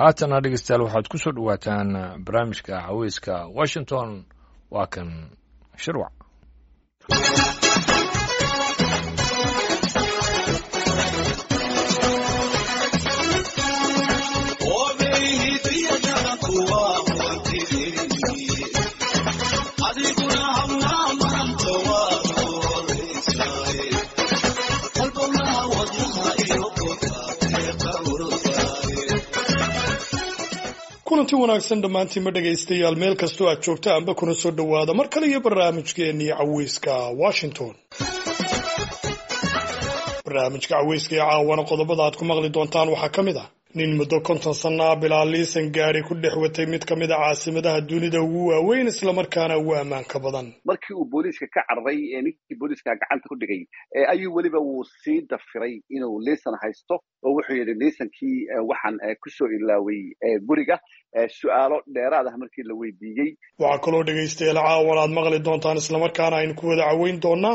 haatana dhegeystayaal waxaad ku soo dhowaataan barnaamijka caweyska washington waa kan shirwac kulanti wanaagsan dhammaantiinma dhegaystayaal meel kastoo aad joogta anba kuna soo dhowaada mar kale iyo barnaamijkeennii caweyska washington barnaamijka caweyska ee caawana qodobada aad ku maqli doontaan waxaa ka mid ah nin muddo konton sannaa bilaa liisan gaari ku dhex watay mid ka mid a caasimadaha dunida ugu waaweyn islamarkaana ugu ammaanka badan markii uu booliiska ka cararay ee ninkii booliiska gacanta ku dhigay ayuu weliba wuu sii dafiray inuu liisan haysto oo wuxuu yidhi liisankii waxaan kusoo ilaaway guriga su-aalo dheeraad ah markii la weydiiyey waxaa kaloo dhegaystayaal caawan aad maqli doontaan islamarkaana aynu ku wada caweyn doonaa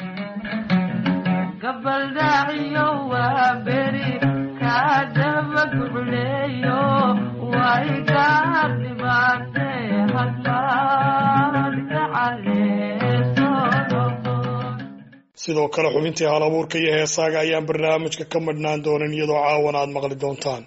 sidoo kale xubintii hal abuurka iyo heesaaga ayaan barnaamijka ka madhnaan doonin iyadoo caawan aad maqli doontaan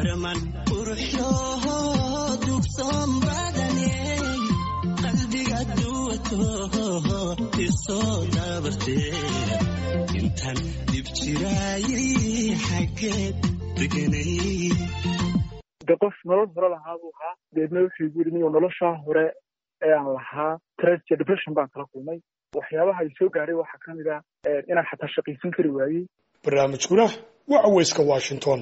de qof nolol hore lahaa buu ahaa deedna wuxuu igu yidhi niyo noloshaa hore ee aan lahaa tragedy depression baan kala kulmay waxyaabaha ay soo gaaray waxaa ka mid ah inaan xataa shaqaysan kari waayey barnaamijkuna waa caweyska washington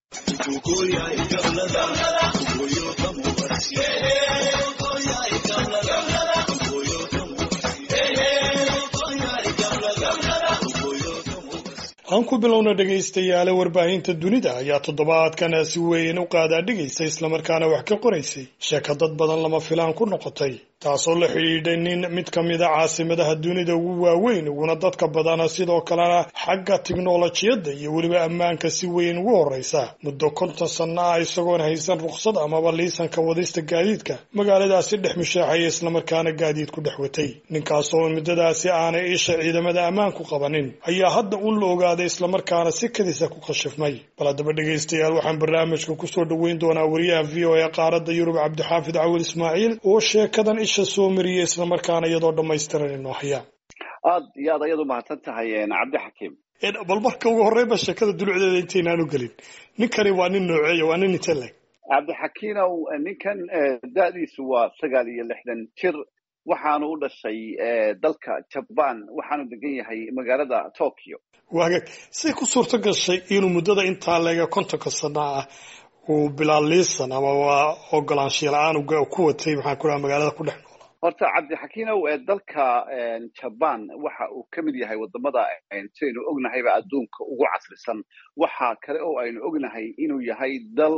aan ku bilowna dhegaystayaale warbaahinta dunida ayaa toddobaadkan si weyn u qaadaa dhigaysa islamarkaana wax ka qoraysay sheeko dad badan lama filaan ku noqotay taasoo la xidhiidhay nin mid ka mid a caasimadaha dunida ugu waaweyn uguna dadka badana sidoo kalena xagga tiknolojiyadda iyo weliba ammaanka si weyn ugu horreysa muddo konton sanno ah isagoon haysan rukhsad amaba liisanka wadista gaadiidka magaaladaasi dhex mushaaxaya islamarkaana gaadiid ku dhex watay ninkaasoo muddadaasi aanay isha ciidamada ammaanku qabanin ayaa hadda un la ogaaday islamarkaana si kadisa ku khashifmay bal haddaba dhegaystayaal waxaan barnaamijka kusoo dhoweyn doonaa wariyaha v o e qaaradda yurub cabdixaafid cawil ismaaciil oo sheekadan isha soo mariyay islamarkaana iyadoo dhammaystiran inoo haya aad iyo aad ayaad u mahadsan tahay cabdixakiim bal marka ugu horreynba sheekada dulucdeeda intaynaan u gelin ninkani waa nin nooceeya waa nin inte leg cabdixakiinow ninkan da-diisu waa sagaal iyo lixdan jir waxaanu u dhashay dalka jabaan waxaanu degan yahay magaalada tokyo waagag siday ku suurto gashay inuu muddada intaa leega kontonka sana ah uu bilaa liisan ama waa ogolaanshiya la-aan ku watay maxaan ku dhaha magaalada ku dhex noola horta cabdixakiinow dalka jabaan waxa uu ka mid yahay wadamada sidaynu ognahayba adduunka ugu casrisan waxa kale oo aynu ognahay inuu yahay dal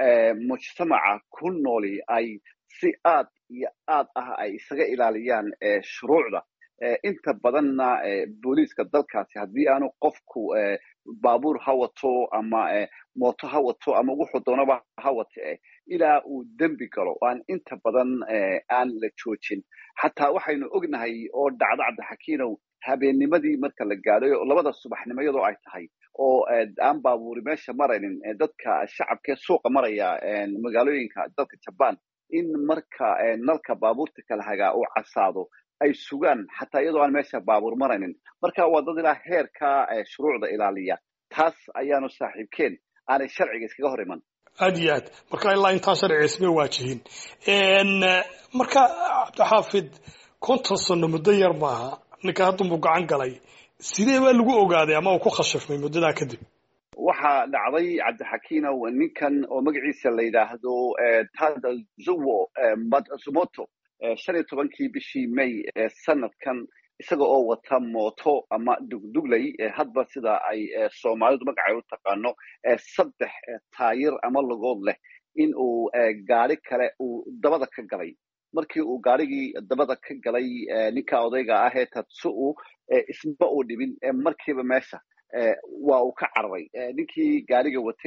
mujtamaca ku nooli ay si aad iyo aad ah ay isaga ilaaliyaan shuruucda inta badanna booliiska dalkaasi haddii aanu qofku baabuur ha wato ama mooto ha wato ama wuxuu doonaba ha wate ilaa uu dembi galo aan inta badan aan la joojin xataa waxaynu ognahay oo dhacdo cabdixakiinow habeennimadii marka la gaadhayo labada subaxnimo iyadoo ay tahay oo aan baabuuri meesha maraynin dadka shacabkee suuqa maraya magaalooyinka dalka jabaan in marka nalka baabuurta kala hagaa uu casaado ay sugaan xataa iyadoo aan meesha baabuur maraynin marka waa dad ilaa heerka shuruucda ilaaliya taas ayaanu saaxiibkeen aanay sharciga iskaga hor iman aad iyo aad marka ilaa intaa sharciga isma waajihin marka cabdixaafid konton sano muddo yar maaha ninka haddunbuu gacan galay sidee baa lagu ogaaday ama uu ku khashifmay muddadaa kadib waxaa dhacday cabdixakiinow ninkan oo magaciisa la yidhaahdo tadazuwo matsumoto shan iyo tobankii bishii may sanadkan isaga oo wata mooto ama dugdugley hadba sida ay soomaalidu magacay u taqaano saddex taayir ama logood leh in uu gaari kale uu dabada ka galay markii uu gaarigii dabada ka galay ninka odayga ah ee tatsu-u isma uu dhibin markiiba meesha waa uu ka cararay ninkii gaariga watayna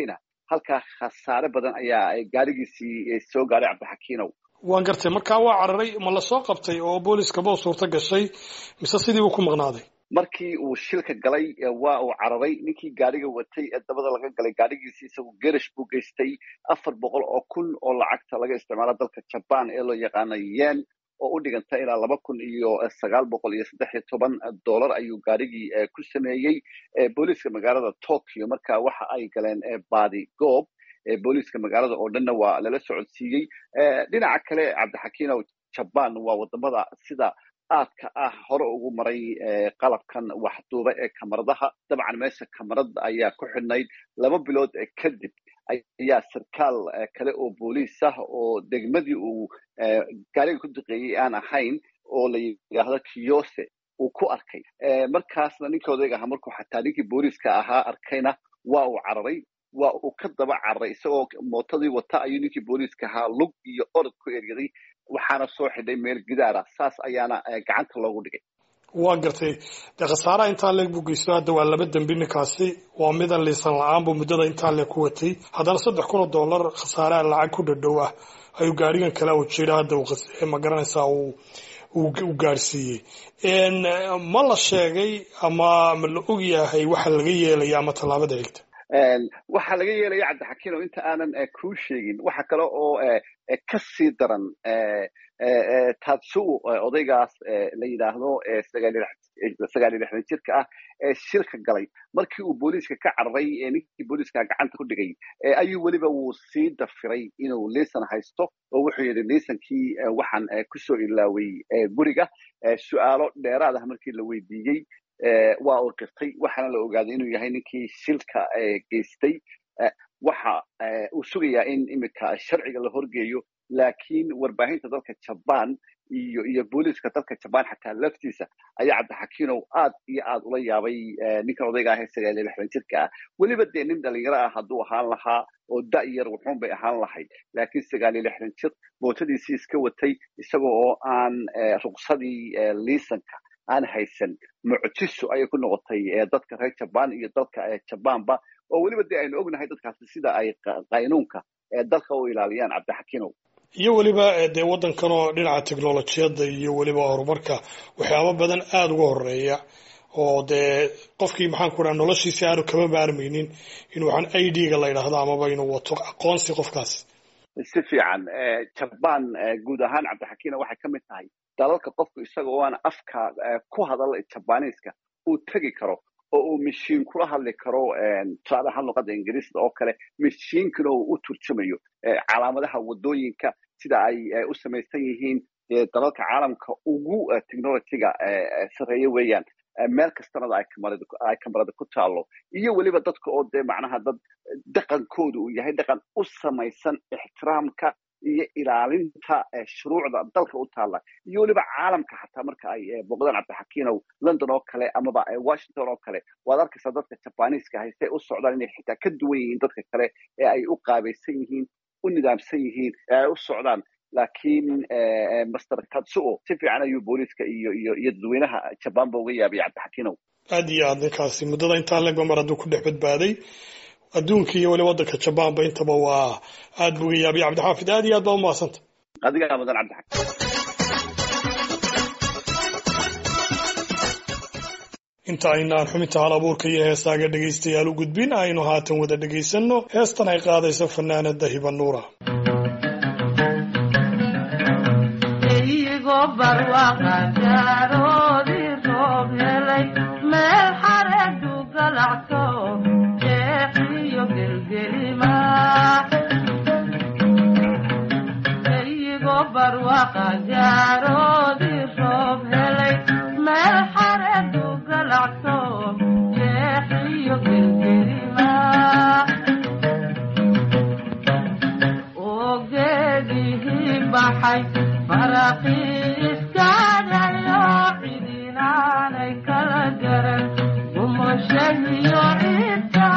halkaa khasaare badan ayaa gaarigiisii soo gaaray cabdixakiinow waan gartay markaa waa cararay ma lasoo qabtay oo booliskaba u suurto gashay mise sidii uu ku maqnaaday markii uu shilka galay waa uu cararay ninkii gaariga watay ee dabada laga galay gaarigiisii isagu gerish buu geystay afar boqol oo kun oo lacagta laga isticmaalo dalka jaban ee loo yaqaano yen oo u dhiganta ilaa laba kun iyo sagaal boqol iyo saddex iyo toban dollar ayuu gaarigii ku sameeyey booliiska magaalada tokyo marka waxa ay galeen baadi goob booliiska magaalada oo dhanna waa lala socodsiiyey dhinaca kale cabdixakiinow jaban waa wadamada sida aadka ah hore ugu maray qalabkan waxduuba ee kamaradaha dabcan meesha kamarada ayaa ku xidhnayd laba bilood kadib ayaa sarkaal kale oo booliis ah oo degmadii uu gaariga ku duqeeyey aan ahayn oo la yidhaahdo kiyose uu ku arkay markaasna ninkii odayg ahaa markuu xataa ninkii booliiska ahaa arkayna waa uu cararay waa uu ka daba cararay isagoo mootadii wata ayuu ninkii booliiska ahaa lug iyo orod ku eryaday waxaana soo xidhay meel gidaara saas ayaana gacanta loogu dhigay waa gartay dee khasaaraha intaa leeg buu geysto hadda waa laba dembi ninkaasi waa mida liisan la-aan buu muddada intaa leeg ku watay haddana saddex kun oo dollar khasaaraha lacag ku dhadhow ah ayuu gaarigan kale u jira hadda ma garanaysaa uu u gaarsiiyey ma la sheegay ama ma la og yahay waxa laga yeelaya ama tallaabada xigta waxaa laga yeelaya cabdixakiin oo inta aanan kuu sheegin waxa kale oo ka sii daran tatsu odaygaas la yidhaahdo sagaal iyo lixdan jirka ah ee shilka galay markii uu booliiska ka cararay ninkii booliiska gacanta ku dhigay ayuu weliba wuu sii dafiray inuu liisan haysto oo wuxuu yidhi liisankii waxaan kusoo ilaaway guriga su'aalo dheeraad ah markii la weydiiyey waa uu qirtay waxaana la ogaaday inuu yahay ninkii shilka geystay waxa uu sugayaa in iminka sharciga la horgeeyo laakiin warbaahinta dalka jaban iyo iyo booliiska dalka jaban xataa laftiisa ayaa cabdixakiinow aad iyo aad ula yaabay ninkan odayga ah ee sagaal iyo lixdan jirka ah weliba dee nin dhalinyaro ah hadduu ahaan lahaa oo da-yar wuxuun bay ahaan lahayd laakiin sagaal iyo lixdan jir mootadiisii iska watay isagoo oo aan ruqsadii liisanka aan haysan mucjiso ayay ku noqotay dadka reer jaban iyo dalka jabanba oo weliba dee aynu ognahay dadkaasi sida ay qaynuunka dalka u ilaaliyaan cabdixakiinow iyo weliba dee waddankan oo dhinaca technolojiyadda iyo weliba horumarka waxyaaba badan aada uga horeeya oo dee qofkii maxaan ku dhaha noloshiisi aanu kama maarmaynin in waxaan i d ga la yidhaahdo amaba inuu wato aqoonsi qofkaas si fiican jaban guud ahaan cabdixakiina waxay ka mid tahay dalalka qofku isaga oo aan afka ku hadal jabaniiska uu tegi karo oo uu mashiin kula hadli karo tusaale ahaan luqadda ingiriisda oo kale mashiinkana uu u turjumayo calaamadaha waddooyinka sida ay u samaysan yihiin dalalka caalamka ugu technologyga sarreeye weeyaan meel kastanada ay kamarada ku taalo iyo weliba dadka oo dee macnaha dad dhaqankooda uu yahay dhaqan u samaysan ixtiraamka iyo ilaalinta shuruucda dalka u taalla iyo weliba caalamka xataa marka ay booqdaan cabdixakiinow london oo kale amaba washington oo kale waad arkaysaa dadka jabaniiska hayse u socdaan inay xitaa ka duwan yihiin dadka kale ee ay u qaabaysan yihiin u nidaamsan yihiin ee ay u socdaan laakiin master katsuo si fiican ayuu booliiska iyo iyo iyo dadweynaha jabanba uga yaabay cabdixakiinow aad iyo aad ninkaasi muddada intaa legba mar hadduu ku dhex badbaaday adduunka iyo weli waddanka jabanba intaba waa aad buu uga yaabay cabdixaafid aad iyo aad baa umahadsanta adigaa mudan cabdixakiin inta aynaan xubinta hal abuurka iyo heesaaga dhegaystayaal u gudbin aynu haatan wada dhegaysanno heestan ay qaadayso fanaanada hiba nuura meel xareedu galacto jeexiyo gelgelima eyigoo barwaqa gaaroodii roob helay meel xareedu galacto jeexiyo gelgelima oo geedihii baxay faraqii iskaadayo cidinaanay kala garan gumoshahiyo ciidka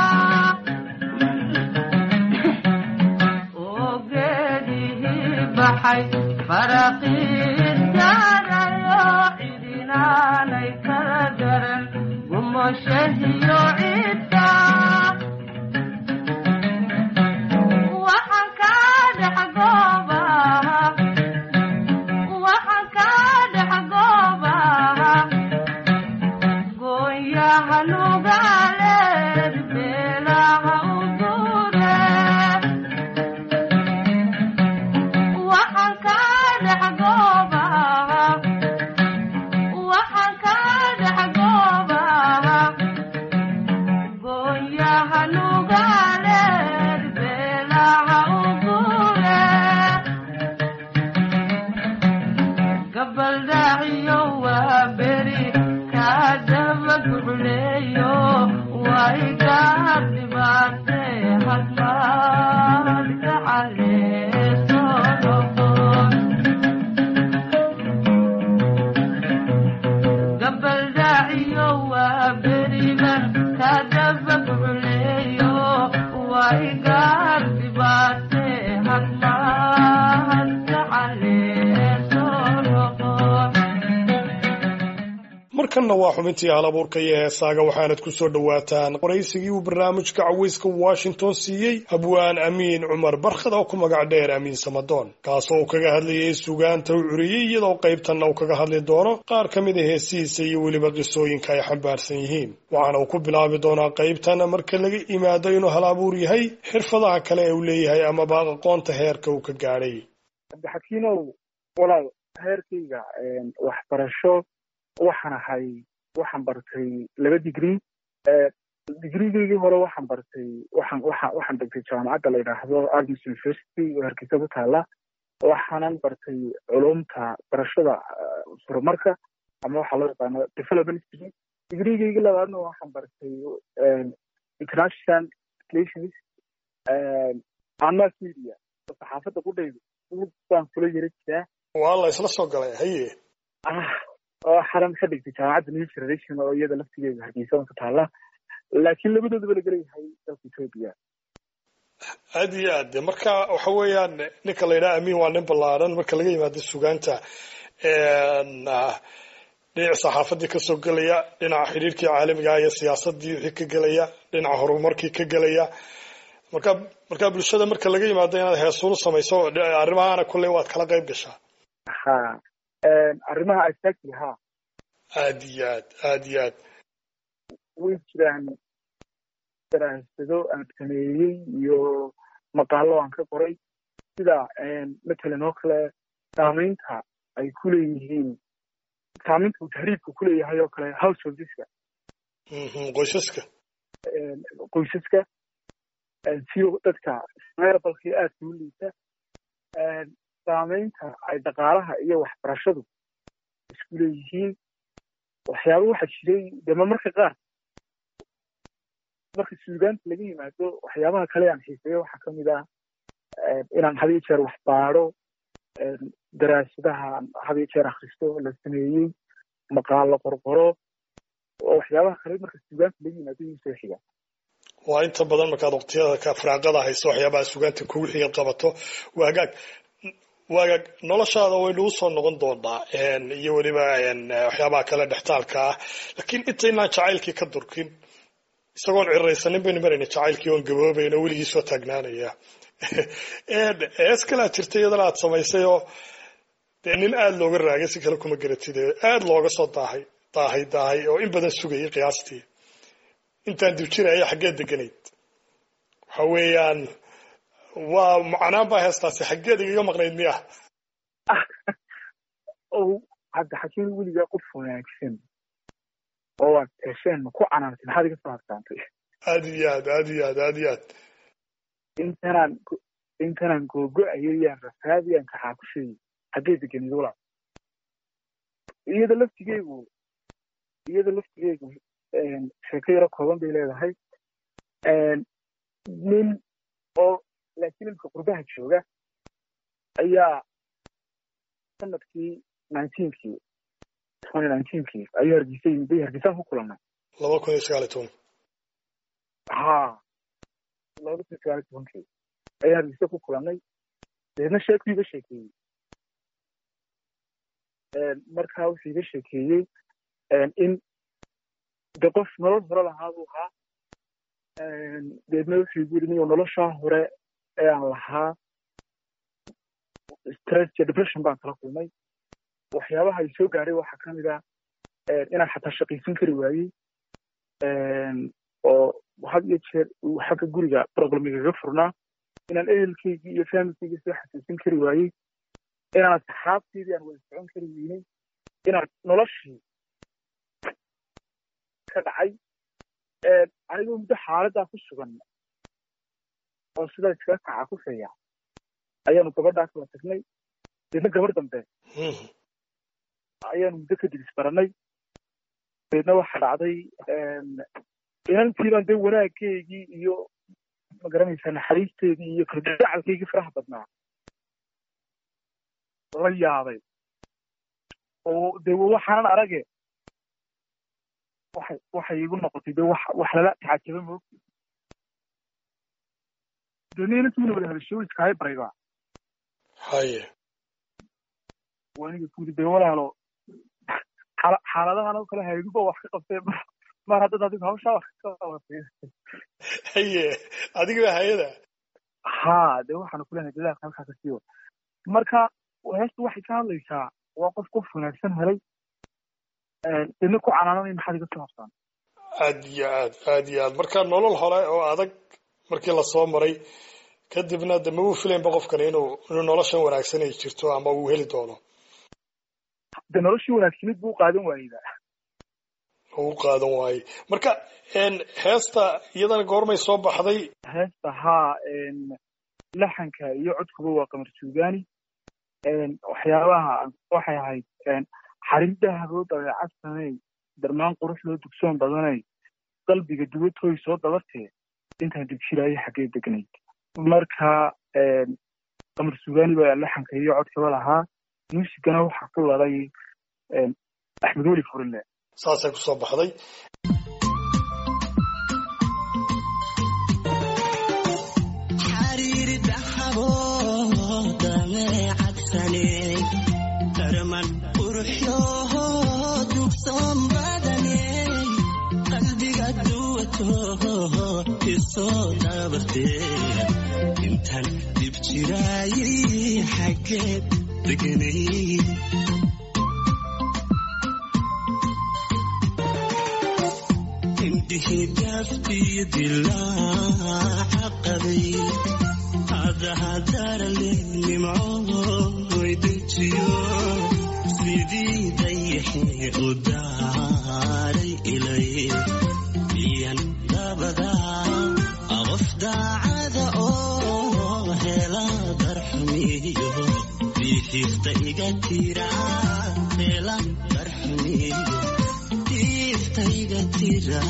oo geedihii baxay faraqii iskaadayo cidinaanay kala garan gumoshahiyo ciidka dhex goobaha waxaan ka dhex goobaha gooyaha nugaaleed beelaha u guure waxaan ka dhex goobaha waxaan ka dhex goobaha gooyaha nugaaleed beelaha u guure gabaldhaciyo waa beri kaadaba gucleeyo way gaar dhibaatee hadmaad ka caleeso noqon gabaldhaciyo waa beriban kaadaba gucleeyo way gaar dhibaatee hadmaad ka caleeso noqon markanna waa xubintii hal abuurka iyo heesaaga waxaanad ku soo dhowaataan qoraysigii uu barnaamijka caweyska washington siiyey abwaan amiin cumar barkhad oo ku magac dheer amiin samadoon kaasoo uu kaga hadlayay sugaanta u curiyey iyadoo qaybtanna uu kaga hadli doono qaar ka mid a heesihiisa iyo weliba qisooyinka ay xambaarsan yihiin waxaana uu ku bilaabi doonaa qaybtan marka laga imaado inuu hal abuur yahay xirfadaha kale ee uu leeyahay amaba aqoonta heerka uu ka gaadhay cabdixakiinow walaal heerkayga waxbarasho waxaan ahay waxaan bartay laba digrii digrigaygii hore waxaan bartay waxaan waxa waxaan dhigtay jaamacadda la yidhaahdo agnes university oo hargeysa ku taala waxaanan bartay culumta barashada eh, horumarka ama waxaa loo yaqaano development degree digrigaygii labaadna waxaan bartay eh, international relations eh, and mass media saxaafadda qudhayda baan kula yara jiraa waa la isla soo galay haye ah oo xaran ka dhigtay jaamacadda new generation oo iyada laftigeeda hargeysa ku taala laakiin labadoodaba la gelayahay dalka etoobiya aad iyo aad de marka waxa weeyaan ninka la yidhaha amiin waa nin ballaaran marka laga yimaado sugaanta een, ah, dhinaca saxaafadii kasoo gelaya dhinaca xidhiirkii caalamiga ah iyo siyaasadii wixii ka gelaya dhinaca horumarkii ka gelaya marka marka bulshada marka laga yimaado inaad heesuulu samayso dhe- arrimahaana kulley waad kala qayb gashaa ha arrimaha exactly ha aad iyo aad aad iyo aad way jiraan daraasado aan sameeyey iyo maqaalo aan ka qoray sida matalan oo kale saamaynta ay ku leeyihiin saamaynta uu tahriibka ku leeyahay oo kale householdeska Mhm, qoysaska qoysaska siyo dadka meerabalkii aadka u liita saamaynta ay dhaqaalaha iyo waxbarashadu isku leeyihiin waxyaaba waxaa jiray dema marka qaar marka suugaanta laga yimaado waxyaabaha kale aan xiiseeyo waxaa ka mid ah inaan had iyo jeer wax baadho daraasadaha had iyo jeer akhristo la sameeyey maqaalo qorqoro oo waxyaabaha kale marka suugaanta laga yimaado iyuu soo xiga waa inta badan markaad waqtiyada ka firaaqada hayso waxyaabaha sugaanta kugu xigaad qabato waa hagaag waa hagaag noloshaada way nagu soo noqon doonaa een, iyo weliba een, waxyaabaha kale dhextaalka ah laakiin intaynaan jacaylkii ka durkin isagoon ciraysanin baynu marayna jacaylkii oon gaboobayna weligii soo taagnaanaya Een, hees kale aad jirtay iyadana aad samaysay oo dee nin aada looga raagay si kale kuma garatid ee aada looga soo daahay daahay daahay oo in badan sugayay qiyaastii intaan dib jiraya xaggeed deganayd waxa weeyaan waa macnaan baa heestaasi xaggeed igaga maqnayd miya oo hadda xakiin weligaa qof wanaagsan oo aad hesheen ma ku canaantay maxaad iga soo harsaantay aad iyo aad aad iyo aad aad iyo aad intanaan go- intanaan googo-ayay yaan rafaadiyaan kaxaa ku sheegay xaggee deganid walaal iyada laftigeygu iyada laftigeygu sheeko yaro kooban bay leedahay nin oo laakiin imka qurbaha jooga ayaa sanadkii nineteenkii twenty nineteenkii ayuu hargeysa yimid bay hargeysaan ku kulannay laba kun iyo sagaal iyo toban ha labada kun sagaal iyo tobankii ayaan hargeysa ku kulannay deedna sheekuu iga sheekeeyey markaa wuxuu iga sheekeeyey in de qof nolol hore lahaa buu ahaa deedna wuxuu igu yidhi niyo noloshaa hore ee aan lahaa stress iyo depression baan kala kulmay waxyaabaha ay soo gaadhay waxaa ka mid ah inaan xataa shaqaysan kari waayey oo had iyo jeer uu xagga guriga problemigaga furnaa inaan ehelkaygii iyo familkaygii soo xasuusin kari waayey inaan asxaabteydii aan wada socon kari weynay inaan noloshii ka dhacay anigoo muddo xaaladdaa ku sugan oo sidaa iskaga kaca ku feeya ayaanu gabadhaa kala tagnay deedna gabar dambe ayaanu muddo kadib isbaranay deedna waxa dhacday inantiibaan dee wanaaggeygii iyo magaranaysaa naxariisteedii iyo kalgacalkaygii faraha badnaa la yaabay oo dee waxaanan arage waxay waxay igu noqotay dee wax wax lala tacajaba moog deedna inantiina wada hadashay way iskahay barayba haye waniga kudi dee walaalo xaala- xaaladahan oo kale hayduba wax ka qabtee mar- mar haddaad adigu hawshaa wax ka qabatay haye adiga hay-ada ha dee waxaanu kulenahay dadaalka halkaa ka siiyo marka heestu waxay ka hadlaysaa waa qof qof wanaagsan helay deedna ku canaananay maxaad iga soo habsaan aad iyo aad aad iyo aad marka nolol hore oo adag markii lasoo maray kadibna de mabuu filaynba qofkani inuu inuu noloshan wanaagsan ay jirto ama uu heli doono dee noloshii wanaagsanid buu u qaadan waayeyba uu u qaadan waaye marka heesta iyadana goormay soo baxday heesta haa laxanka iyo codkuba waa qamar suugaani waxyaabaha waxay ahayd xarin dahaboo dabeecad samey darmaan qurux loo dugsoon badanay qalbiga dubatooy soo dabartee intaan dibjiraayo xaggee degnayd marka qamar suugaani baa laxanka iyo codkaba lahaa muusigana waxaa ku lalay axmed weli furile saasay kusoo baxday xariiri dhaxabo dameecadsane darman quruxyoho dugsoon badane qalbiga duwato isoo dabarte intan dib jiraayi xaggeed deganay indhihii gaaftiyo dilaaca qabay hadahadarale nimcooy dejiyo sidii dayaxee u daaray ilay iyan dabadaa qof daacada oo hela darxumiyo bixiifta iga tira hela darxumiyo bixiifta iga tira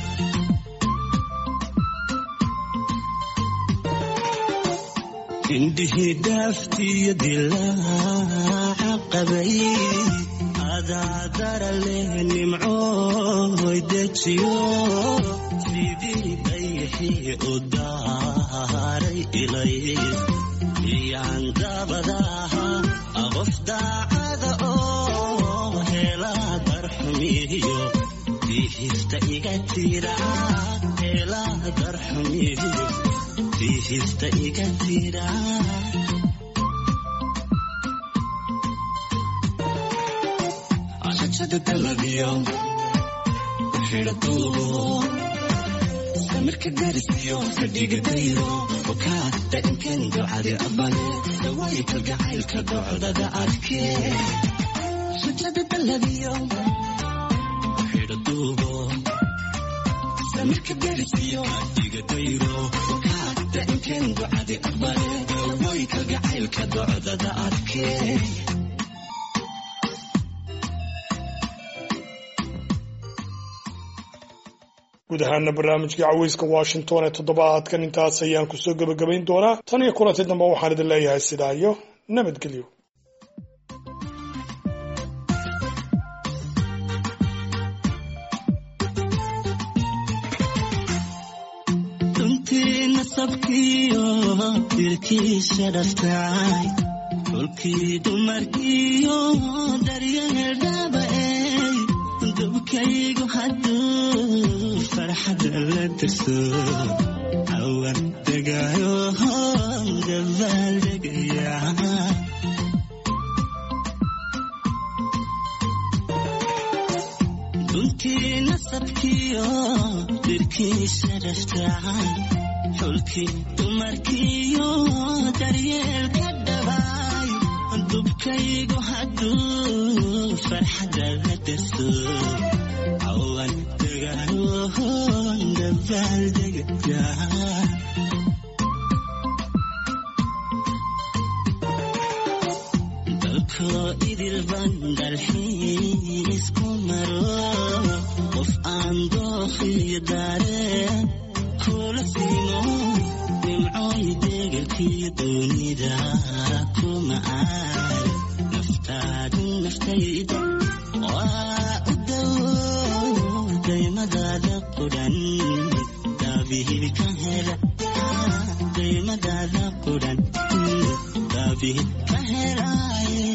indhihii dhaaftiyo dilaaca qabay adaadara leh nimcooy dejiyo sidii dayaxii u daaray ilay iyaan dabadaha qof daacada oo hela darxumiyo bihifta iga tira hela darxumiyo bihifta iga tira ashajada dalabiyo xidhatuubo samirka garisiyo fadhiga dayro okaa dainkan ducadi abane dawaayi kalgacaylka docdada adkee shajada dalabiyo xidhatuubo samirka garisiyo fadhiga dayro okaa dainkan ducadi abane dawaayi kalgacaylka docdada adkee guud ahaana barnaamijkii caweyska washington ee toddobaadkan intaas ayaan kusoo gebagabayn doonaa tan iyo kulanti dambe waxaan idin leeyahay sidaa iyo nabadgelyo runtii nasabkiyo dilkiisa dhaftay dhulkii dumarkiyo daryeeldhabaey dubkaygu hadduu farxada la dirso cawan degaayo dabaaldegaya xulkii nasabkiyo dirkiisa dhaftacay xulkii dumarkiyo daryeelka dhabaay dubkaygu hadduu farxadda la darso cawan dagaaloon dabaaldegaya dalkoo idil bandalxiis ku maro qof aan dookhiyo daareen kula simo nimcooy degelkiyo doonida kuma aad naftaadu naftayda waa u dawo daymadaada qudhan daabihil ka hela daymadaada qudhan daabihil ka helaaye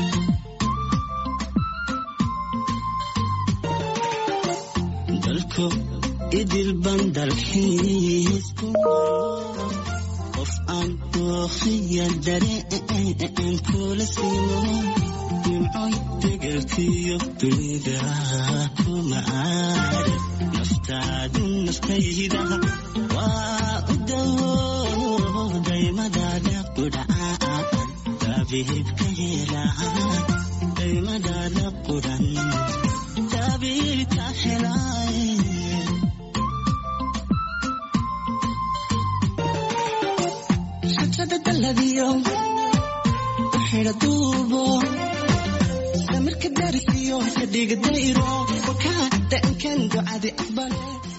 dalko idil bandalxiis ku maro qof aan dookhiya dareen kula simo nimcoy degelkiyo dunida kuma aad naftaadu naftayda waa u dawo daymadaada qudhaa daabihibka helaa daymadaada qudhan daabihibka helaaye xajada daladiyo xidha duubo samirka darisiyo fadhiga dayro wakaa da'ankan ducadi aqbale